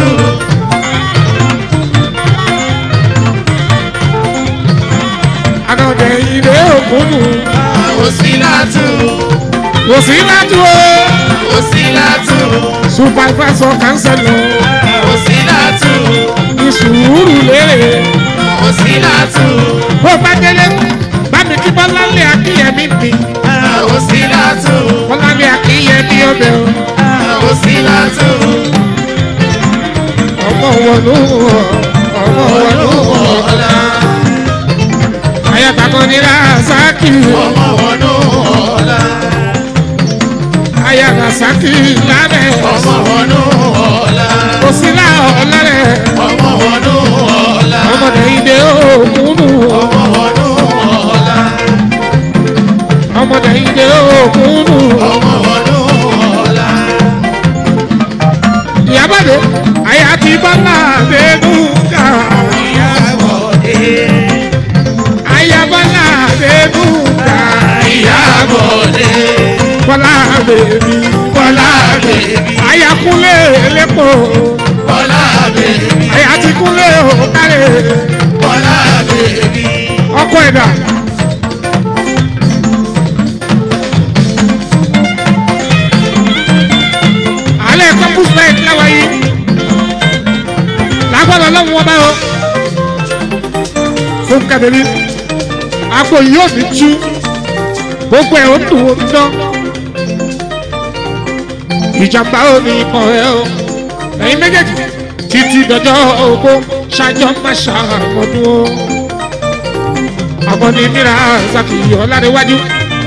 ànàdẹ ilé òkúnnù àwòsílátù, kò sí lájú o àwòsílátù, supervisor councilor àwòsílátù, ní sùúrù lérè àwòsílátù, bó bá délé bá mi kí bọ́láńlé akínyẹmí mi àwòsílátù, bọ́láńlé akínyẹmí ọbẹ̀ o àwòsílátù, ọmọ wọnú ọmọ wọnú ọ̀la, ayatollah ní rasaki ọmọ wọnú ọ̀la, aya rasaki lábẹ́ ọmọ wọnú ọ̀la, kò sí láọ̀ọ́lá rẹ̀ ọmọ wọnú ọ̀la, ọmọdé ìdè òkúnnù ọmọ wọnú ọ̀la, ọmọdé ìdè òkúnnù ọmọ wọnú ọ̀la, ìyábàdé aya ti bọ́lá àbẹ́dúgà ìyàbọ̀dé, aya bọ́lá àbẹ́dúgà ìyàbọ̀dé, bọ́lá àbẹ́bí bọ́lá bèbí, aya kúnlé lẹ́pọ̀ bọ́lá bèbí, aya ti kúnlé òkàlẹ̀ bọ́lá bèbí, ọkọ ẹ̀dá. alẹ́ campus night láwa yìí lágbára lọ́wọ́ wọn bá o fún kàdébí àpò yóò ní tú gbogbo ẹ̀ ó dùn ó dán ìjàmbá ò ní ikọ̀ ẹ̀ o ẹ̀yin méjèèjì títí dọjọ́ ògbó ṣáájọ́ má ṣàmọ́dún o àmọ́ ní mìíràn ṣàkìyí ọ̀làdéwájú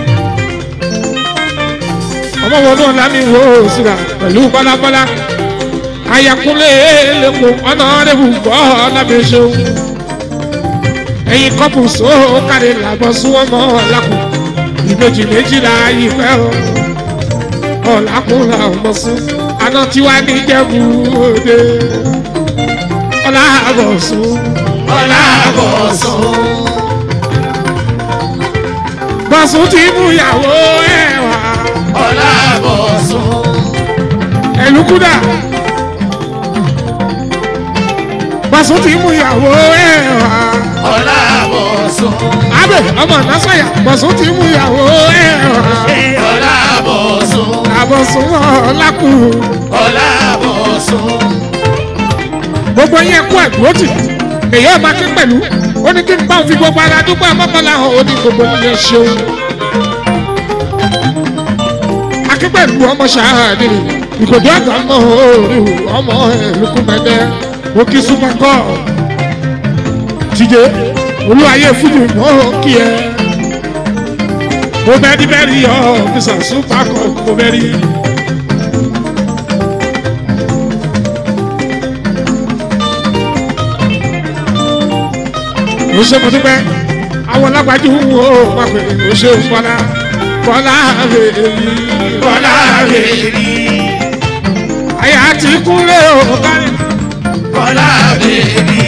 ọmọ wọn náà lámì wò ó síra pẹ̀lú bọ́lábọ́lá ayakunlé lẹ́kọ̀ọ́ ọ̀nà rẹ̀bù gbọ́ lábẹ́sẹ̀ o ẹ̀yin kọ́pù só kárí làbọ̀ súnwọ́n mọ́ ọ̀làkùn ìbejì méjìlá ìfẹ́ o ọ̀làkùn là ọmọ sún àná tiwa ní jẹ́bù òde ọ̀làbọ̀ sún bọ́lá bọ̀sùn, bọ̀sùn ti mú ìyàwó ẹ̀ wá bọ́lá bọ̀sùn, ẹ̀lúkúdà bọ̀sùn ti mú ìyàwó ẹ̀ wá. bọ́lá bọ̀sùn, Abe ọmọ nasaya bọ̀sùn ti mú ìyàwó ẹ̀ wá. bọ́lá bọ̀sùn, Àbọ̀sùn ọ̀làkù. bọ́lá bọ̀sùn, Gbogbo yẹn kú àdúrótì. Èyí ọba kí pẹ̀lú. Ó ní kí n bá òun fi gbogbo ara dúpọ̀ ọmọkànlá hàn ó ní gbogbo yẹn ṣeun. Akípẹ̀lú ọmọ ṣáàdì. Ìkòdó àgbà mọ̀ orí ọmọ ẹ̀lùkù mẹ́tẹ́. Mo kí súnmọ́ kọ́. Tíjé olúwayé fújì mọ́ kí ẹ. Mo bẹ́rí bẹ́rí ọ́ fisa súpà kọ́ mo bẹ́rí. Mo ṣe mo dúpẹ́, àwọn lágbájú wo máa pè é mo ṣe bọ́lá bọ́lá bèbí bọ́lá bèbí, àyà ti kúnlẹ̀ o kárí. bọ́lá bèbí,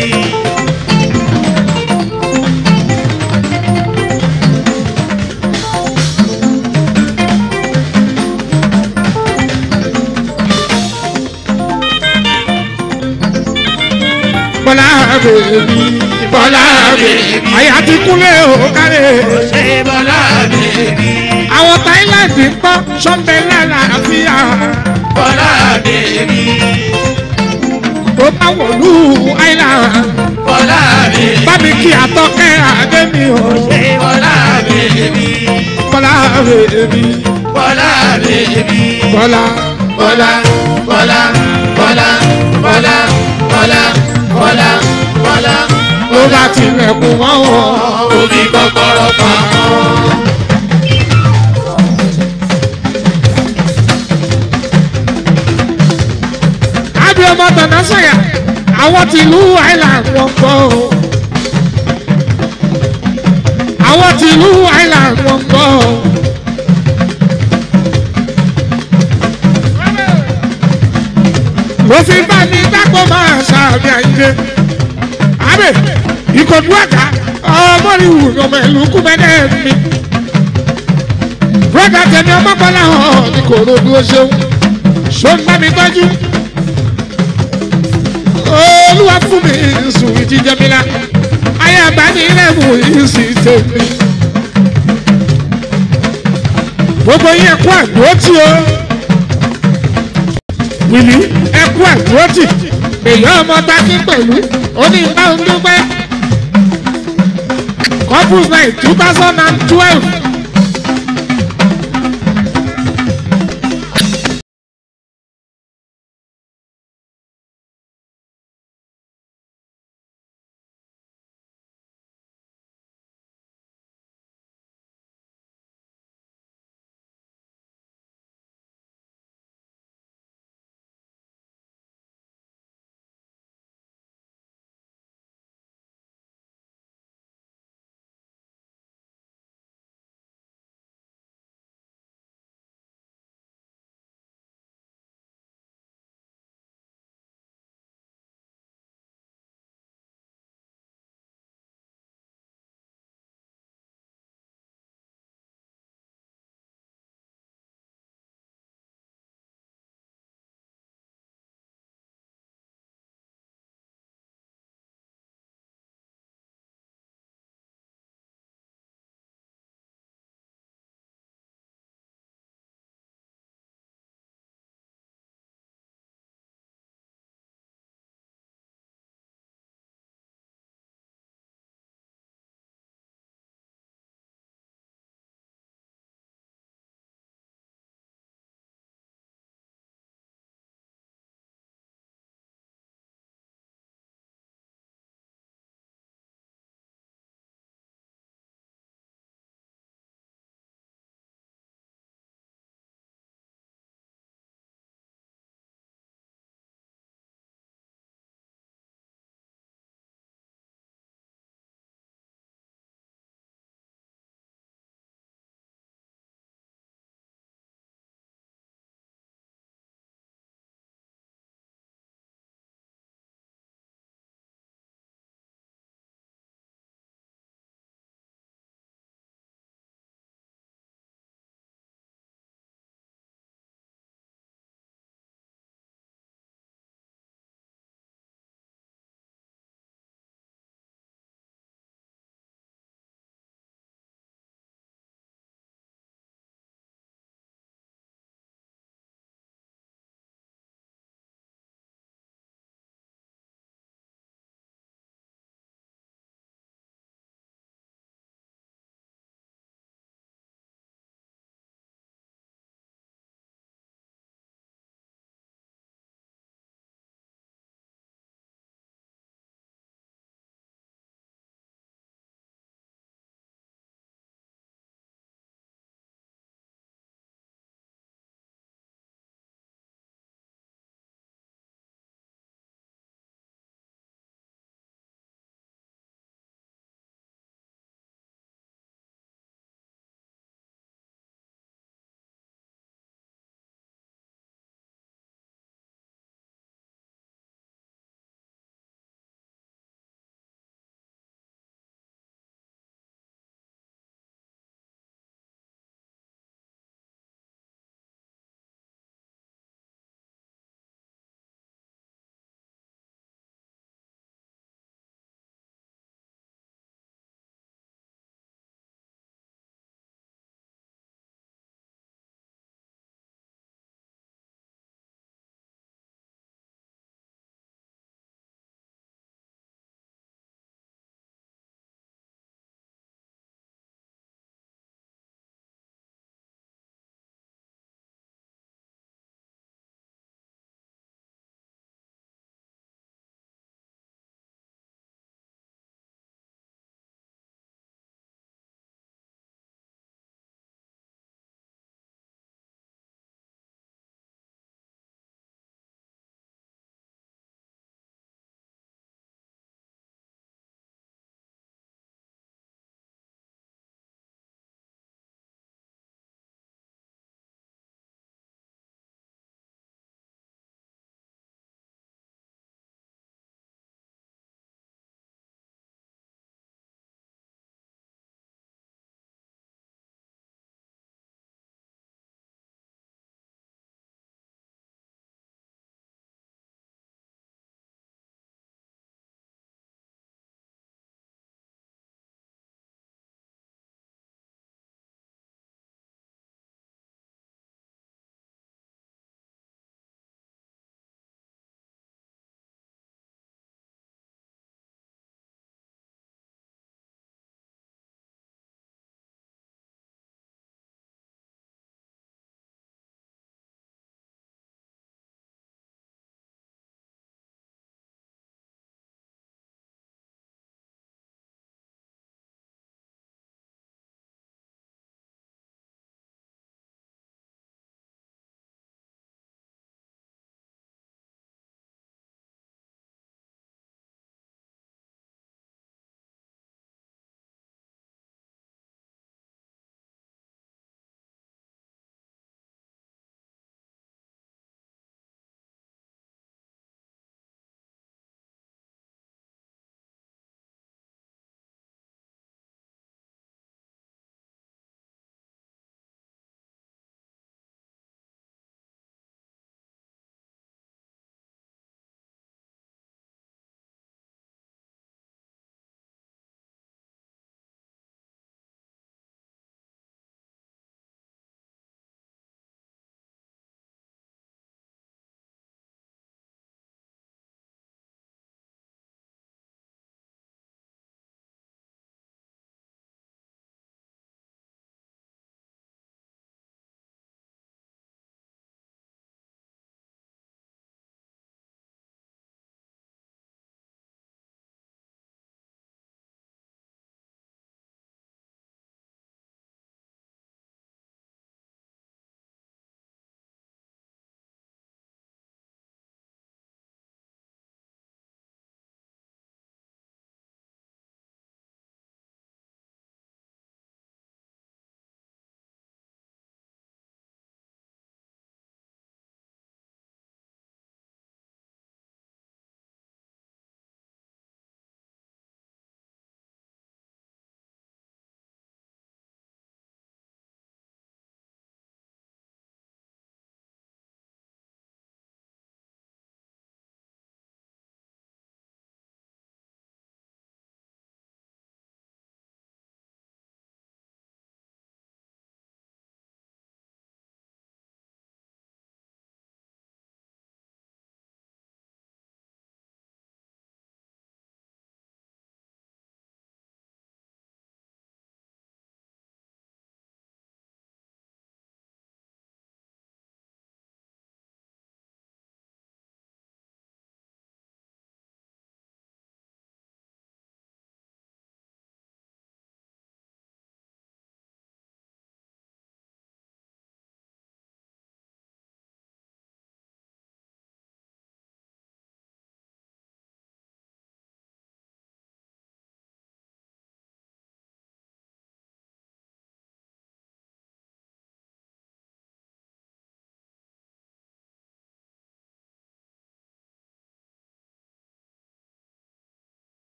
bọ́lá bèbí bọ́lá bèbí, àyà ti kúnlẹ̀ o kárí. ṣé bọ́lá bèbí, àwọn Thailand ń gbọ́ sọ́ńbẹ́ lálàáfíà bọ́lá bèbí, tó bá wọ̀lú island bọ́lá bèbí, bá mi kí àtọ́kẹ́ àdémi o ṣé bọ́lá bèbí, bọ́lá bèbí bọ́lá bèbí, bọ́lá bọ́lá, bọ́lá, bọ́lá, bọ́lá, bọ́lá, bọ́lá, bọ́lá, ló bá tilẹ̀kùn mọ́ wọn. omi kọ́kọ́rọ́ pamọ́. àbí ọmọ tọ̀nà sọ̀yà àwọn tìlú island wọ́n gbọ́ o. àwọn tìlú island wọ́n gbọ́ o. ló fi bá mi dápọ̀ máa ṣàbí àyíké abe ìkọ̀dú àká ọmọlúwù ọmọ ìlú kúmẹ́dẹ́ mi. broda tẹ̀mí ọmọ bọ́lá hàn ní kòròdú ó ṣeun ṣó ń bá mi tọ́jú. olúwa fún mi sùn ìjíjẹ mi la ayé àgbáni ilẹ̀kùn yìí sì tèmi. gbogbo yín ẹ̀kú àdúrótì o wìlí ẹ̀kú àdúrótì èyí ọmọ tákì pẹ̀lú onígbà ń dúpẹ́ couples night two thousand and twelve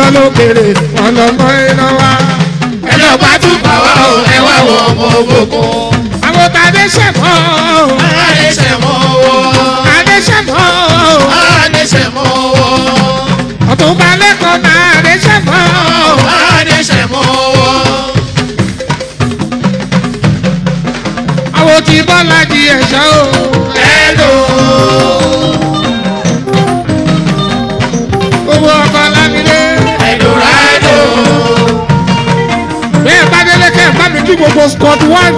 lókèrè wọn lọ mọ iná wa. ẹ lọ bá tún bá wa o ẹ wá wọ ọmọ ògùnkùn. àwọn tàdé sẹ̀mọ́ Adéṣẹ̀mọ́ owó. tàdé sẹ̀mọ́ Adéṣẹ̀mọ́ owó. ọ̀túnba lẹ́kọ̀ọ́ tàdé sẹ̀mọ́ Adéṣẹ̀mọ́ owó. àwọn tí bọ́lá di ẹ̀ṣọ́ o. Hello. owó ọkọ̀ lámìlé. Eldorado. bẹ́ẹ̀ bá délé kẹ́ ẹ̀ bá mi kí gbogbo scott one.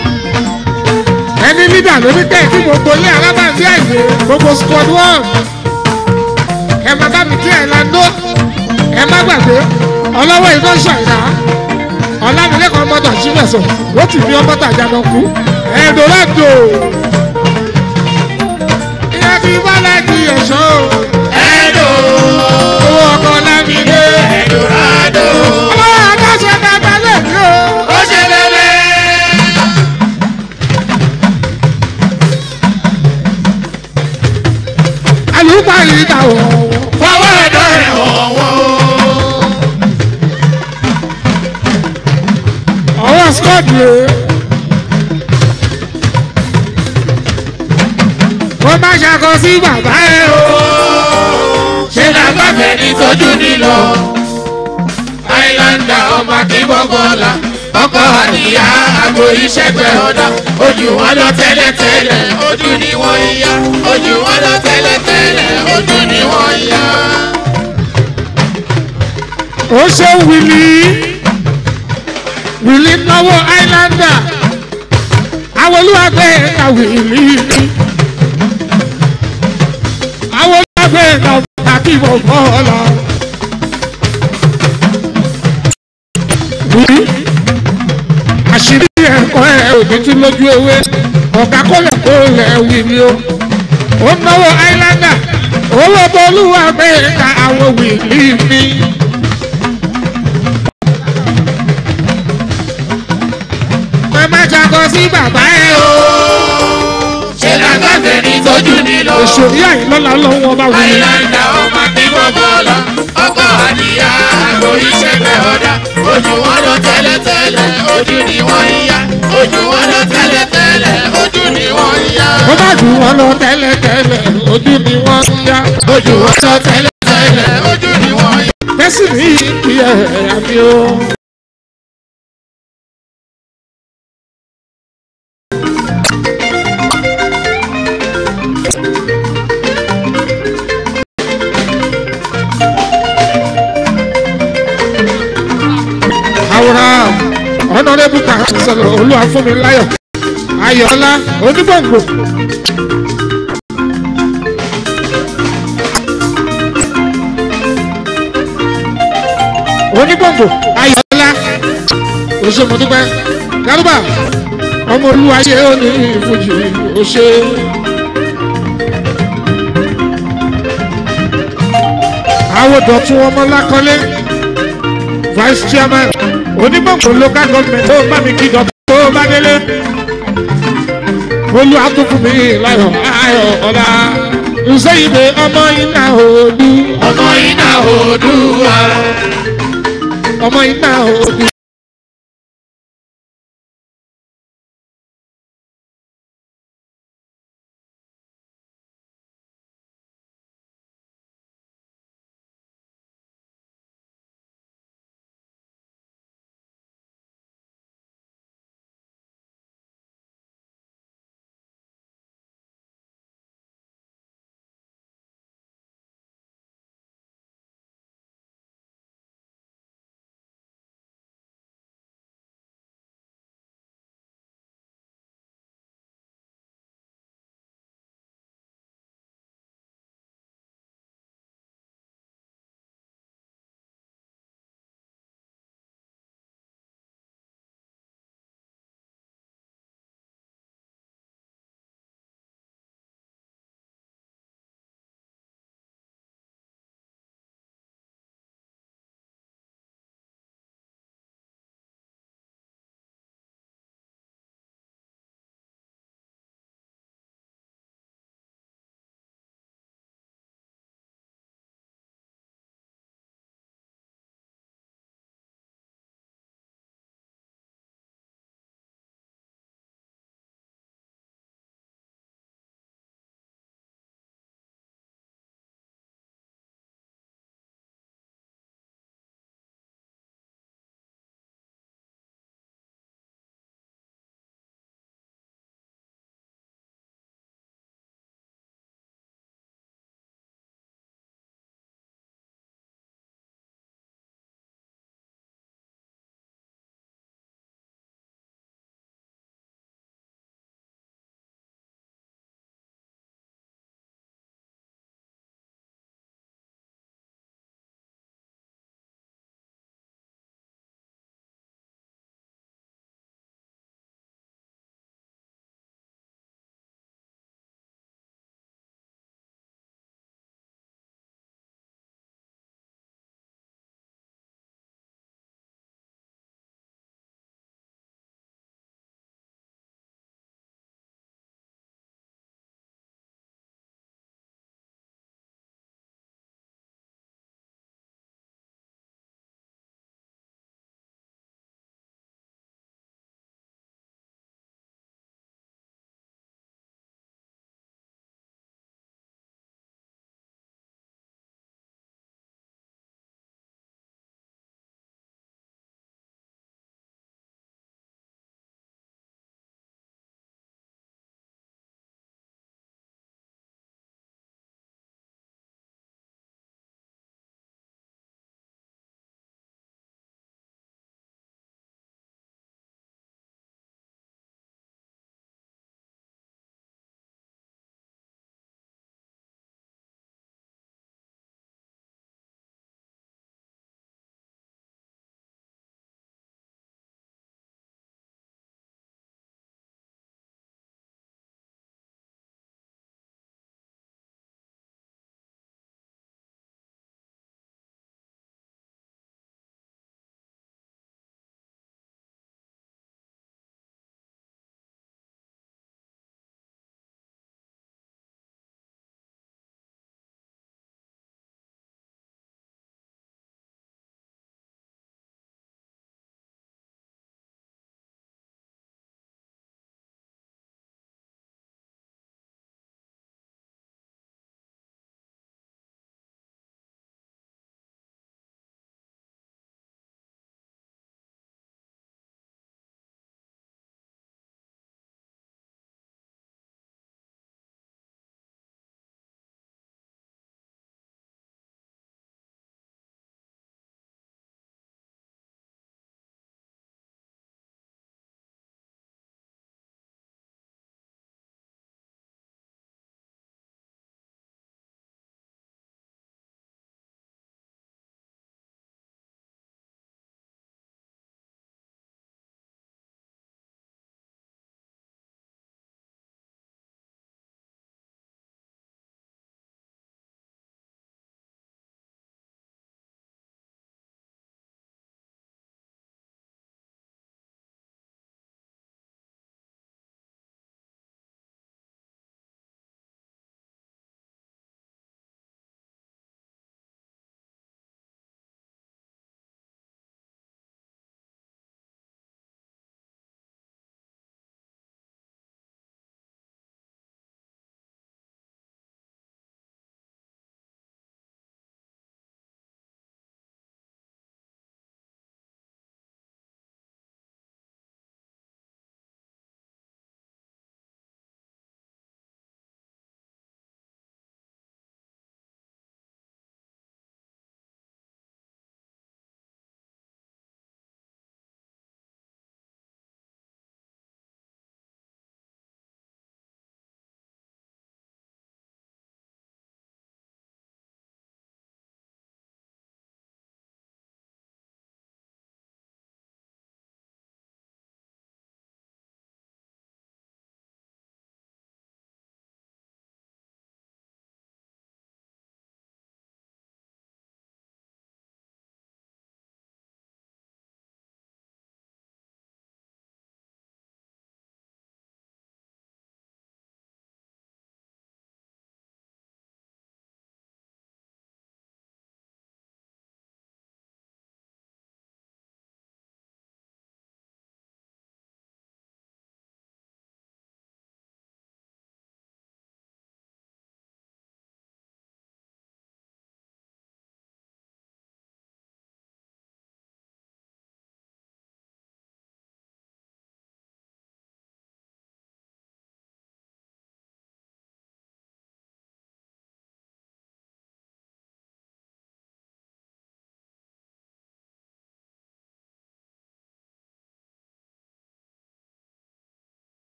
ẹni lídà ló ní kẹ́ ẹ̀ kí gbogbo ilé alábàáṣí àìsè gbogbo scott one. ẹ má bá mi kí ẹ̀ lando. ẹ má gbàgbé ọlọ́wọ́ iná ṣàyà. ọ̀làmìlẹ́kọ̀ọ́ mọ́tò sílẹ̀sọ̀ ó ti fi ọmọ tàjà lọ kú. Eldorado. ìyá ti bọ́lá di ẹ̀ṣọ́ o. Hello. owó ọkọ̀ lámìlé. Eldorado. ọlọ́wọ́ àtàṣe bàbá lè ní o. Ó ṣe bẹ́ẹ̀. àlùbáyé dà wọ̀. Fọwọ́ ẹ̀dọ̀ ẹ̀ wọ̀wọ́. ọwọ́ scott yẹ. wọ́n bá ṣàkọ sí bàbá ẹ̀ o. ṣe lágbàfẹ́ ní tọ́jú nílò. Àìláńdà ọmọ akíbọ̀ bọ́lá. Ọkọ̀ àdìyá àgbo ìṣẹ́gbẹ́ ọ̀dà. Ojú wọn lọ tẹ́lẹ̀tẹ́lẹ̀, ojú ni wọ́n ń yá. Ojú wọn lọ tẹ́lẹ̀tẹ́lẹ̀, ojú ni wọ́n ń yá. ó ṣe wìlì wìlì náwó islander àwọn olúwàgbé ẹ̀ka wìlì àwọn olúwàgbé ẹ̀ka àkìbọ̀ bọ́ọ̀lá. wìlì àṣírí ẹ̀kọ́ ẹ̀ òní tí lójú ewé ọ̀gá kọ́lẹ̀ kọ́lẹ̀ wìlì o ó náwó islander owó tó olúwàgbé ẹ̀ka àwọn wìlì mi. ẹ má ṣàkọ sí bàbá ẹ o. ṣe lágbàfẹ́ ní tọ́jú nílò. èso ìyá yìí lọ́la lọ́wọ́ bá wù. Àìláńdà ọmọ akíbọ̀ bọ́lá. Ọkọ̀ àdìyá àgbo ìṣẹ́gbẹ́ ọ̀dà. Ojú wọn lọ tẹ́lẹ̀tẹ́lẹ̀, ojú ni wọ́n ń yá. Ojú wọn lọ tẹ́lẹ̀tẹ́lẹ̀, ojú ni wọ́n ń yá. ó bá jù wọn lọ tẹ́lẹ̀tẹ́lẹ̀ ojú ni wọ́n ń yá. Ojú wọn lọ tẹ́lẹ̀tẹ́lẹ̀, ojú ni wọ́n ń yá. tẹ́sí ní kí ẹ àmì o. àwòrán ọ̀nàdébù kan sọ̀rọ̀ olúwa fún mi láyọ̀ ayọ̀ọ́lá onígbòǹgbò. onígbòǹgbò ayọ̀ọ́lá oṣèmọ̀dúpẹ́ gárúbà ọmọ olúwayé òní ìfújì oṣè. àwọn dọ̀tún ọmọ lákọlé vice chairman onígbòǹgbò local government tó bá mi kí dọ̀tún tó bá délé olú àtúntò mi láyọ̀ ayọ̀ ọ̀la ǹsẹ́yìnbé ọmọ iná òdu Ọmọ iná Oòduà. ọmọ iná òdu.